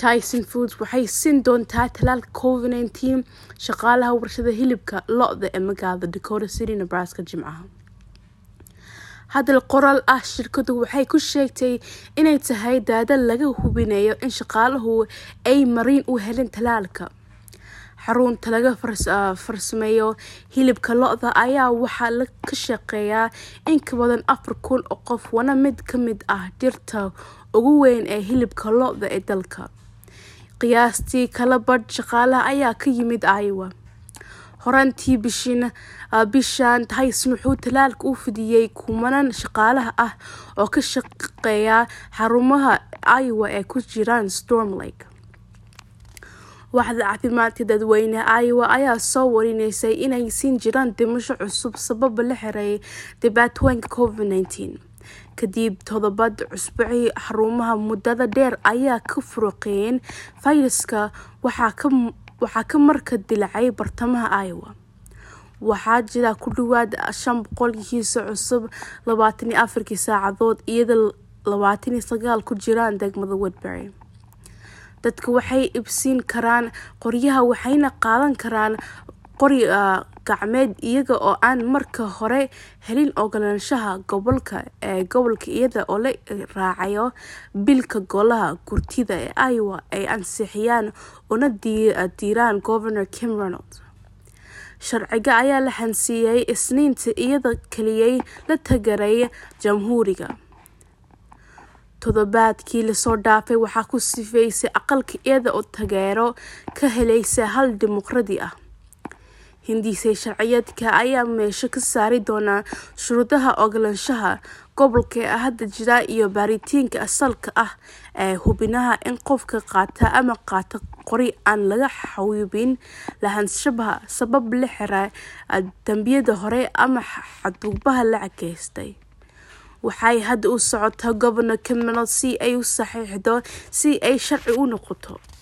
tyson foods waxay siin doontaa talaalka covid nineteen shaqaalaha warshada hilibka lo-da ee magaalada dakota city nebraska jimcaha hadal qoraal ah shirkadu waxay ku sheegtay inay tahay daada laga hubinayo in shaqaalahu ay mariin u helin talaalka xarunta laga farsameeyo hilibka lo-da ayaa waxaa ka shaqeeyaa in ka badan afar kun oo qof wana mid ka mid ah dhirta ugu weyn ee hilibka lo-da ee dalka qiyaastii kala badh shaqaalaha ayaa ka yimid iowa horaantii bishan tyson wuxuu talaalka u fidiyey kumanan shaqaalaha ah oo ka shaqeeya xarumaha iowa ee ku jiraan storm lake waaxda caafimaadka dadweyneha iowa ayaa soo warineysay inay siin jiraan dhimasho cusub sababa la xireeyay dhibaatooyinka covid nineteen kadib todobad cusbacii xarumaha muddada dheer ayaa ka furuqeeyeen fayraska waxaa ka marka dilacay bartamaha iowa waxaa jira ku dhawaad shan boqol kiisa cusub labaatan iyo afarkii saacadood iyadoo labaatan iyo sagaal ku jiraan degmada woodbury dadka waxay ibsiin karaan qoryaha waxayna qaadan karaan qori gacmeed iyaga oo aan marka hore helin ogolaanshaha gobolka ee gobolka iyada oo la raacayo bilka golaha gurtida ee iowa ay ansixiyaan una diiraan governor kim ronald sharciga ayaa la hansiiyey isniinta iyada keliyay la tagaray jamhuuriga toddobaadkii lasoo dhaafay waxaa ku sifeysay aqalka iyada oo taageero ka helaysa hal dimuqradi ah hindisay sharciyeedka ayaa meesho ka saari doonaa shuruudaha ogolaanshaha gobolka ee hadda jira iyo baaritiinka asalka ah ee hubinaha in qofka qaata ama qaata qori aan laga xawibin lahaanshabaha sabab la xira dambiyada hore ama xadgudubaha la cageystay waxay hadda u socotaa gobernor cameron si ay u saxiixdo si ay sharci u noqoto